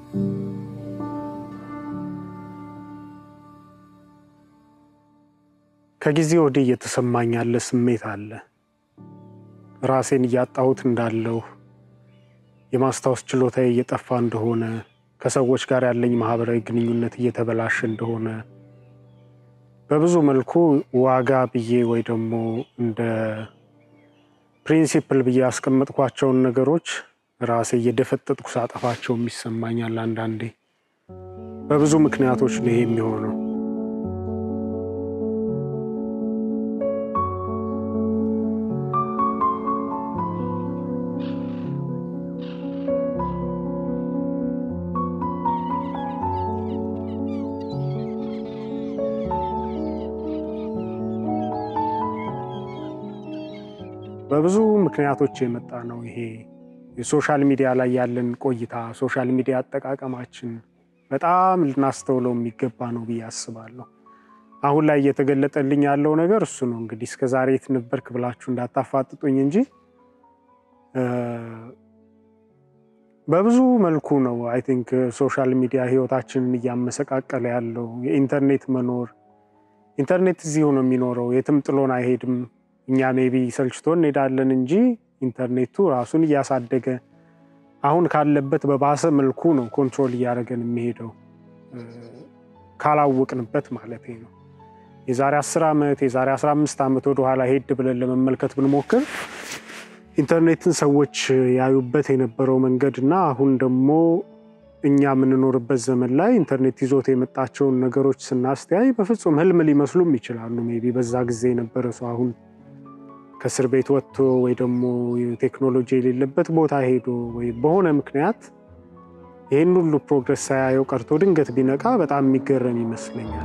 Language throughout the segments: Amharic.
ከጊዜ ወዲህ እየተሰማኝ ያለ ስሜት አለ። ራሴን እያጣሁት እንዳለሁ፣ የማስታወስ ችሎታዬ እየጠፋ እንደሆነ፣ ከሰዎች ጋር ያለኝ ማህበራዊ ግንኙነት እየተበላሸ እንደሆነ፣ በብዙ መልኩ ዋጋ ብዬ ወይ ደግሞ እንደ ፕሪንሲፕል ብዬ ያስቀመጥኳቸውን ነገሮች ራሴ እየደፈጠጥኩ ሳጠፋቸውም ይሰማኛል። አንዳንዴ በብዙ ምክንያቶች ነው ይሄ የሚሆነው። በብዙ ምክንያቶች የመጣ ነው ይሄ የሶሻል ሚዲያ ላይ ያለን ቆይታ፣ ሶሻል ሚዲያ አጠቃቀማችን በጣም ልናስተውለው የሚገባ ነው ብዬ አስባለሁ። አሁን ላይ እየተገለጠልኝ ያለው ነገር እሱ ነው። እንግዲህ እስከ ዛሬ የት ነበርክ ብላችሁ እንዳታፋጥጡኝ እንጂ በብዙ መልኩ ነው አይ ቲንክ ሶሻል ሚዲያ ህይወታችንን እያመሰቃቀለ ያለው። የኢንተርኔት መኖር ኢንተርኔት እዚሁ ነው የሚኖረው፣ የትም ጥሎን አይሄድም። እኛ ሜቢ ሰልችቶ እንሄዳለን እንጂ ኢንተርኔቱ ራሱን እያሳደገ አሁን ካለበት በባሰ መልኩ ነው ኮንትሮል እያደረገን የሚሄደው ካላወቅንበት ማለት ነው። የዛሬ 10 ዓመት የዛሬ 15 ዓመት ወደኋላ ሄድ ብለን ለመመልከት ብንሞክር ኢንተርኔትን ሰዎች ያዩበት የነበረው መንገድ እና አሁን ደግሞ እኛ የምንኖርበት ዘመን ላይ ኢንተርኔት ይዞት የመጣቸውን ነገሮች ስናስተያይ በፍጹም ህልም ሊመስሉም ይችላሉ። ሜይ ቢ በዛ ጊዜ የነበረ ሰው አሁን ከእስር ቤት ወጥቶ ወይ ደግሞ ቴክኖሎጂ የሌለበት ቦታ ሄዶ ወይ በሆነ ምክንያት ይህን ሁሉ ፕሮግረስ ሳያየው ቀርቶ ድንገት ቢነቃ በጣም የሚገረም ይመስለኛል።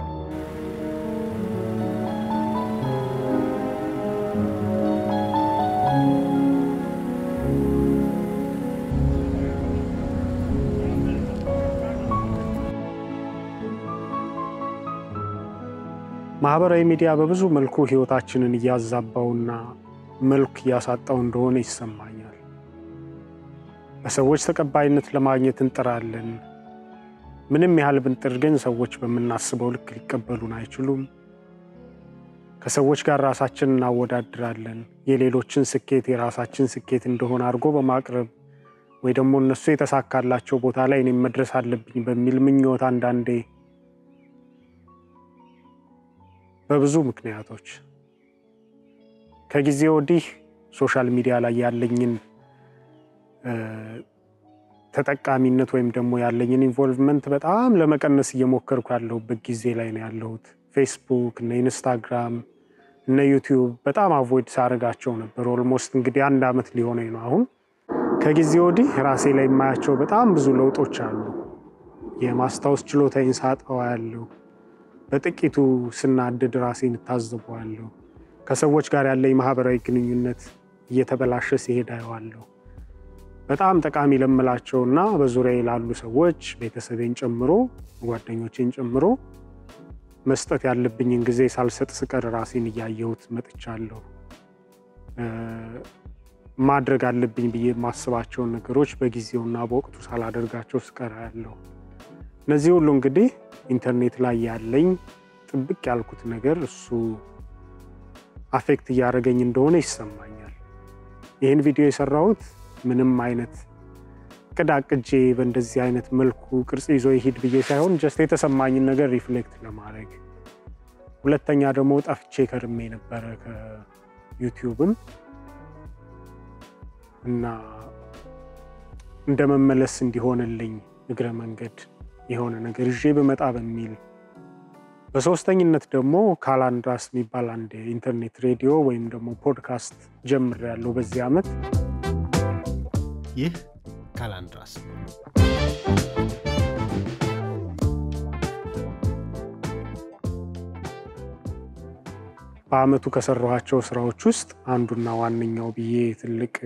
ማህበራዊ ሚዲያ በብዙ መልኩ ህይወታችንን እያዛባውና መልክ እያሳጣው እንደሆነ ይሰማኛል። በሰዎች ተቀባይነት ለማግኘት እንጥራለን። ምንም ያህል ብንጥር ግን ሰዎች በምናስበው ልክ ሊቀበሉን አይችሉም። ከሰዎች ጋር ራሳችንን እናወዳድራለን። የሌሎችን ስኬት የራሳችን ስኬት እንደሆነ አድርጎ በማቅረብ ወይ ደግሞ እነሱ የተሳካላቸው ቦታ ላይ እኔም መድረስ አለብኝ በሚል ምኞት አንዳንዴ በብዙ ምክንያቶች ከጊዜ ወዲህ ሶሻል ሚዲያ ላይ ያለኝን ተጠቃሚነት ወይም ደግሞ ያለኝን ኢንቮልቭመንት በጣም ለመቀነስ እየሞከርኩ ያለሁበት ጊዜ ላይ ነው ያለሁት። ፌስቡክ እነ ኢንስታግራም እነ ዩቲዩብ በጣም አቮይድ ሳደርጋቸው ነበር። ኦልሞስት እንግዲህ አንድ ዓመት ሊሆነኝ ነው አሁን። ከጊዜ ወዲህ ራሴ ላይ የማያቸው በጣም ብዙ ለውጦች አሉ። የማስታወስ ችሎታዬን ሳጠዋ ያለው በጥቂቱ ስናድድ ራሴን እታዘበዋለሁ። ከሰዎች ጋር ያለኝ ማህበራዊ ግንኙነት እየተበላሸ ሲሄድ አየዋለሁ። በጣም ጠቃሚ ለምላቸውና በዙሪያ ላሉ ሰዎች ቤተሰቤን ጨምሮ ጓደኞቼን ጨምሮ መስጠት ያለብኝን ጊዜ ሳልሰጥ ስቀር ራሴን እያየሁት መጥቻለሁ። ማድረግ አለብኝ ብዬ የማስባቸውን ነገሮች በጊዜውና በወቅቱ ሳላደርጋቸው ስቀር ያለሁ። እነዚህ ሁሉ እንግዲህ ኢንተርኔት ላይ ያለኝ ጥብቅ ያልኩት ነገር እሱ አፌክት እያደረገኝ እንደሆነ ይሰማኛል። ይህን ቪዲዮ የሰራሁት ምንም አይነት ቅድ አቅጄ በእንደዚህ አይነት መልኩ ቅርጽ ይዞ ይሂድ ብዬ ሳይሆን ጀስት የተሰማኝን ነገር ሪፍሌክት ለማድረግ ሁለተኛ ደግሞ ጠፍቼ ከርሜ ነበረ ከዩቲዩብም እና እንደ መመለስ እንዲሆንልኝ እግረ መንገድ የሆነ ነገር ይዤ ብመጣ በሚል በሶስተኝነት ደግሞ ካላንድራስ የሚባል አንድ የኢንተርኔት ሬዲዮ ወይም ደግሞ ፖድካስት ጀምሬያለሁ በዚህ ዓመት። ይህ ካላንድራስ ነው። በአመቱ ከሰራኋቸው ስራዎች ውስጥ አንዱና ዋነኛው ብዬ ትልቅ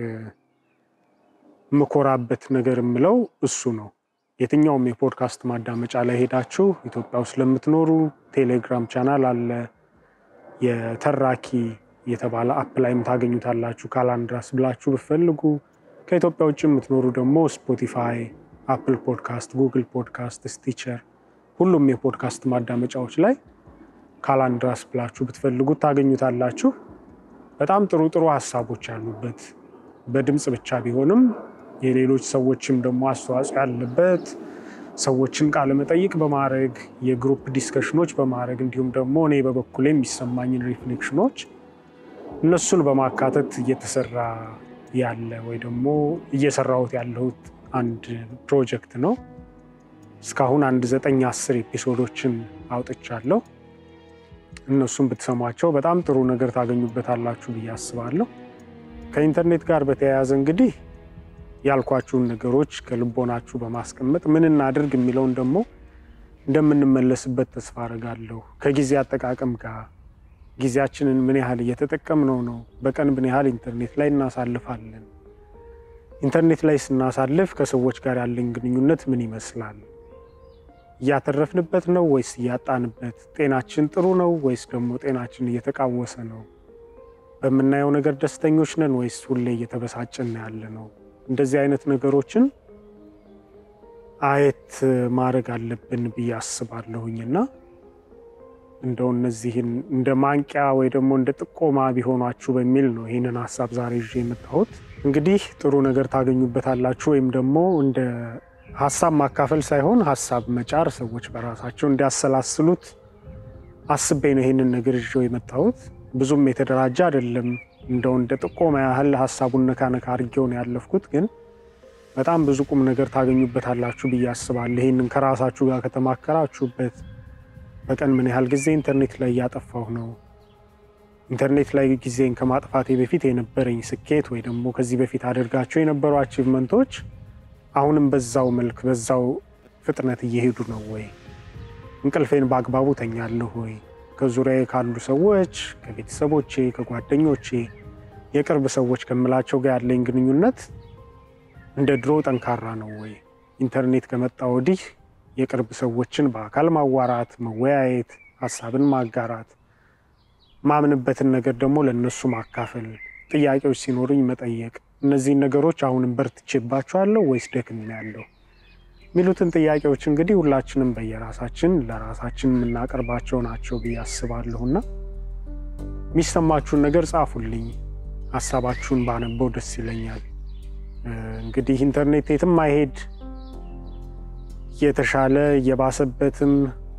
የምኮራበት ነገር የምለው እሱ ነው። የትኛውም የፖድካስት ማዳመጫ ላይ ሄዳችሁ ኢትዮጵያ ውስጥ ለምትኖሩ ቴሌግራም ቻናል አለ። የተራኪ የተባለ አፕ ላይም ታገኙታላችሁ። ካላንድራስ ብላችሁ ብትፈልጉ፣ ከኢትዮጵያ ውጭ የምትኖሩ ደግሞ ስፖቲፋይ፣ አፕል ፖድካስት፣ ጉግል ፖድካስት፣ ስቲቸር ሁሉም የፖድካስት ማዳመጫዎች ላይ ካላንድራስ ብላችሁ ብትፈልጉት ታገኙታላችሁ። በጣም ጥሩ ጥሩ ሀሳቦች ያሉበት በድምፅ ብቻ ቢሆንም የሌሎች ሰዎችም ደግሞ አስተዋጽኦ ያለበት ሰዎችን ቃለ መጠይቅ በማድረግ የግሩፕ ዲስከሽኖች በማድረግ እንዲሁም ደግሞ እኔ በበኩሌ የሚሰማኝን ሪፍሌክሽኖች እነሱን በማካተት እየተሰራ ያለ ወይ ደግሞ እየሰራሁት ያለሁት አንድ ፕሮጀክት ነው። እስካሁን አንድ ዘጠኝ አስር ኤፒሶዶችን አውጥቻለሁ። እነሱን ብትሰሟቸው በጣም ጥሩ ነገር ታገኙበታላችሁ ብዬ አስባለሁ። ከኢንተርኔት ጋር በተያያዘ እንግዲህ ያልኳችሁን ነገሮች ከልቦናችሁ በማስቀመጥ ምን እናድርግ የሚለውን ደግሞ እንደምንመለስበት ተስፋ አደርጋለሁ። ከጊዜ አጠቃቀም ጋር ጊዜያችንን ምን ያህል እየተጠቀምነው ነው? በቀን ምን ያህል ኢንተርኔት ላይ እናሳልፋለን? ኢንተርኔት ላይ ስናሳልፍ ከሰዎች ጋር ያለን ግንኙነት ምን ይመስላል? እያተረፍንበት ነው ወይስ እያጣንበት? ጤናችን ጥሩ ነው ወይስ ደግሞ ጤናችን እየተቃወሰ ነው? በምናየው ነገር ደስተኞች ነን ወይስ ሁሌ እየተበሳጭን ያለ ነው? እንደዚህ አይነት ነገሮችን አየት ማድረግ አለብን ብዬ አስባለሁኝ እና እንደው እነዚህን እንደ ማንቂያ ወይ ደግሞ እንደ ጥቆማ ቢሆኗችሁ በሚል ነው ይህንን ሀሳብ ዛሬ ይዤ የመጣሁት። እንግዲህ ጥሩ ነገር ታገኙበታላችሁ ወይም ደግሞ እንደ ሀሳብ ማካፈል ሳይሆን ሀሳብ መጫር፣ ሰዎች በራሳቸው እንዲያሰላስሉት አስቤ ነው ይህንን ነገር ይዤው የመጣሁት። ብዙም የተደራጀ አይደለም። እንደው እንደ ጥቆማ ያህል ሀሳቡን ነካ ነካ አድርጌው ነው ያለፍኩት። ግን በጣም ብዙ ቁም ነገር ታገኙበታላችሁ ብዬ አስባለሁ። ይህንን ከራሳችሁ ጋር ከተማከራችሁበት በቀን ምን ያህል ጊዜ ኢንተርኔት ላይ እያጠፋሁ ነው፣ ኢንተርኔት ላይ ጊዜን ከማጥፋቴ በፊት የነበረኝ ስኬት ወይ ደግሞ ከዚህ በፊት አድርጋቸው የነበሩ አቺቭመንቶች አሁንም በዛው መልክ በዛው ፍጥነት እየሄዱ ነው ወይ? እንቅልፌን በአግባቡ ተኛለሁ ወይ? ከዙሪያዬ ካሉ ሰዎች፣ ከቤተሰቦቼ፣ ከጓደኞቼ፣ የቅርብ ሰዎች ከምላቸው ጋር ያለኝ ግንኙነት እንደ ድሮ ጠንካራ ነው ወይ? ኢንተርኔት ከመጣ ወዲህ የቅርብ ሰዎችን በአካል ማዋራት፣ መወያየት፣ ሀሳብን ማጋራት፣ ማምንበትን ነገር ደግሞ ለእነሱ ማካፈል፣ ጥያቄዎች ሲኖሩኝ መጠየቅ፣ እነዚህን ነገሮች አሁንም በርትቼባቸዋለሁ ወይስ ደክሜያለሁ የሚሉትን ጥያቄዎች እንግዲህ ሁላችንም በየራሳችን ለራሳችን የምናቀርባቸው ናቸው ብዬ አስባለሁና የሚሰማችሁን ነገር ጻፉልኝ። ሀሳባችሁን ባነበው ደስ ይለኛል። እንግዲህ ኢንተርኔት የትም አይሄድ እየተሻለ እየባሰበትም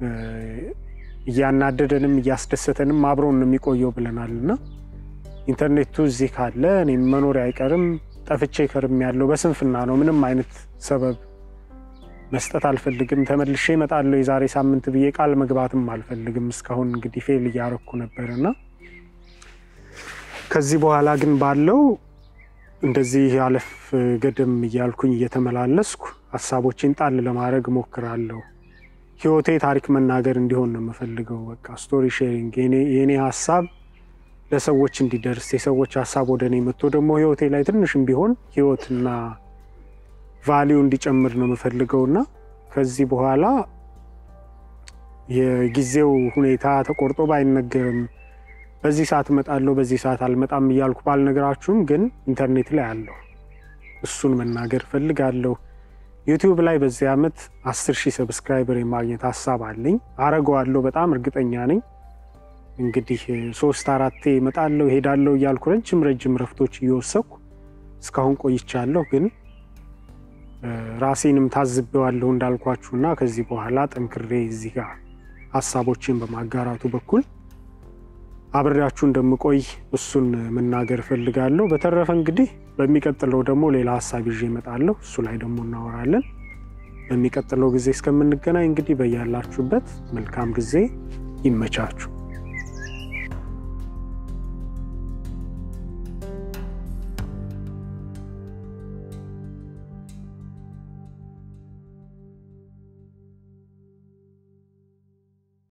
እያናደደንም እያስደሰተንም አብረውን ነው የሚቆየው ብለናል እና ኢንተርኔቱ እዚህ ካለ እኔም መኖር አይቀርም ጠፍቼ ከርም ያለው በስንፍና ነው። ምንም አይነት ሰበብ መስጠት አልፈልግም። ተመልሼ እመጣለሁ የዛሬ ሳምንት ብዬ ቃል መግባትም አልፈልግም። እስካሁን እንግዲህ ፌል እያረኩ ነበር እና ከዚህ በኋላ ግን ባለው እንደዚህ አለፍ ገደም እያልኩኝ እየተመላለስኩ ሀሳቦቼን ጣል ለማድረግ እሞክራለሁ። ህይወቴ ታሪክ መናገር እንዲሆን ነው የምፈልገው። በቃ ስቶሪ ሼሪንግ የእኔ ሀሳብ ለሰዎች እንዲደርስ የሰዎች ሀሳብ ወደ እኔ መጥቶ ደግሞ ህይወቴ ላይ ትንሽም ቢሆን ህይወትና ቫሊዩ እንዲጨምር ነው የምፈልገው እና ከዚህ በኋላ የጊዜው ሁኔታ ተቆርጦ ባይነገርም በዚህ ሰዓት እመጣለሁ በዚህ ሰዓት አልመጣም እያልኩ ባልነገራችሁም ግን ኢንተርኔት ላይ አለሁ። እሱን መናገር እፈልጋለሁ። ዩቲዩብ ላይ በዚህ ዓመት አስር ሺህ ሰብስክራይበር የማግኘት ሀሳብ አለኝ። አረገዋለሁ፣ በጣም እርግጠኛ ነኝ። እንግዲህ ሶስት አራቴ እመጣለሁ እሄዳለሁ እያልኩ ረጅም ረጅም ረፍቶች እየወሰኩ እስካሁን ቆይቻለሁ። ግን ራሴንም ታዝቤዋለሁ እንዳልኳችሁና ከዚህ በኋላ ጠንክሬ እዚህ ጋር ሀሳቦችን በማጋራቱ በኩል አብሬያችሁ እንደምቆይ እሱን መናገር እፈልጋለሁ። በተረፈ እንግዲህ በሚቀጥለው ደግሞ ሌላ ሀሳብ ይዤ እመጣለሁ። እሱ ላይ ደግሞ እናወራለን። በሚቀጥለው ጊዜ እስከምንገናኝ እንግዲህ በያላችሁበት መልካም ጊዜ ይመቻችሁ።